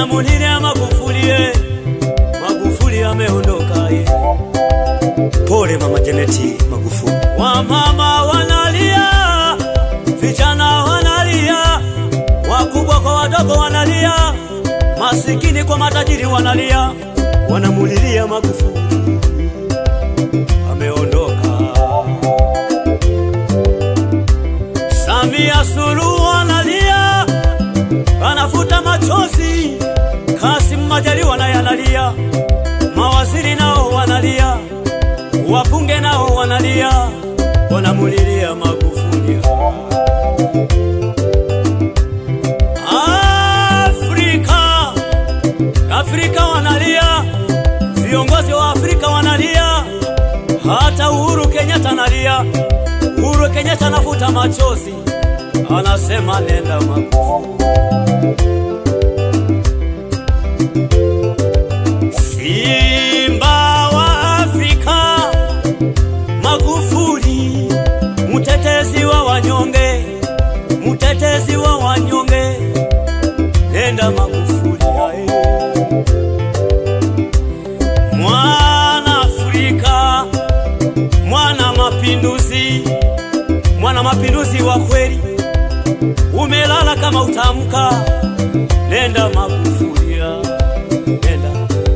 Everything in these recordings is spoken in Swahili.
wanamulilia Magufuli, eh. Magufuli ameondoka eh. Pole mama Janeti Magufuli. Wamama wanalia, vijana wanalia, wakubwa kwa wadogo wanalia, masikini kwa matajiri wanalia, wanamulilia Magufuli ameondoka. Samia Suluhu analia, anafuta machozi. Kassim Majaliwa naye analia, mawaziri nao wanalia wabunge nao wanalia, wanamulilia Magufuli. Afrika, Afrika wanalia, viongozi wa Afrika wanalia, hata Uhuru Kenyatta analia. Uhuru Kenyatta anafuta machozi, anasema nenda Magufuli. Simba wa Afrika, Magufuli, mtetezi wa wanyonge, mtetezi wa wanyonge, nenda Magufuli ae. Mwana Afrika, mwana mapinduzi, mwana mapinduzi wa kweli, umelala kama utamka, nenda Magufuli ae. nenda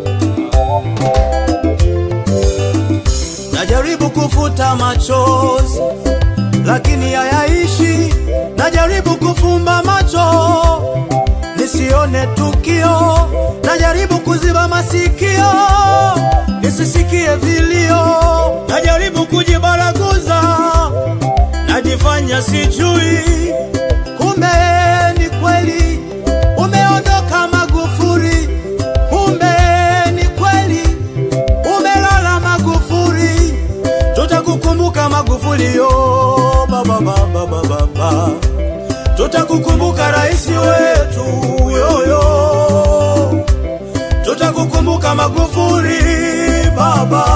Najaribu kufuta machozi lakini hayaishi. Najaribu kufumba macho nisione tukio. Najaribu kuziba masikio nisisikie vilio. Najaribu kujibaraguza, najifanya sijui, kumbe ni kweli umeondoka Magufuli. Kumbe ni kweli umelala Magufuli, tutakukumbuka Magufuli yo baba baba baba baba, tutakukumbuka rais wetu yoyo, tutakukumbuka Magufuli baba,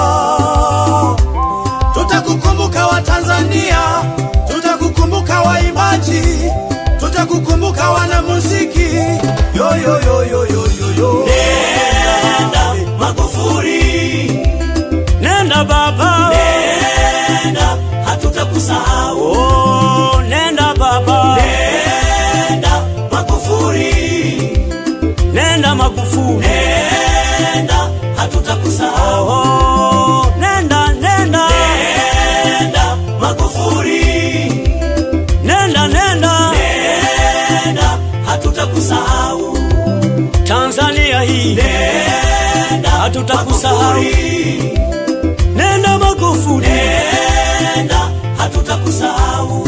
tutakukumbuka Watanzania, tutakukumbuka waimbaji, tutakukumbuka wanamuziki yoyo yoyo yoyo yo. Nenda Magufuli, nenda baba, nenda hatutakusahau. Oh, nenda baba, nenda Magufuli, nenda Magufuli, nenda hatutakusahau. Oh, nenda nenda, nenda Magufuli, nenda nenda, nenda hatutakusahau. Tanzania hii nenda, hatutakusahau. Nenda Magufuli, nenda, hatutakusahau.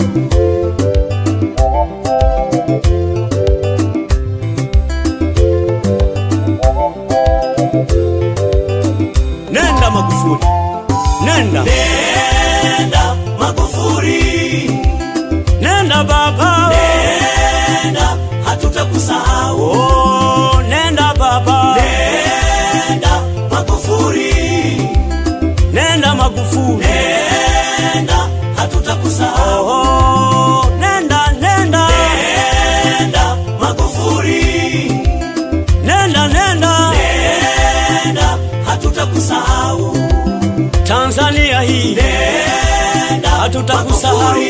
Nenda Magufuli, nenda, nenda Magufuli, nenda baba, nenda, hatutakusahau. Oh, nenda baba, nenda Magufuli, nenda Magufuli, nenda, hatutakusahau. Oh, nenda, nenda, nenda Magufuli, nenda, nenda, nenda, hatutakusahau. Tanzania hii nenda, hatutakusahau.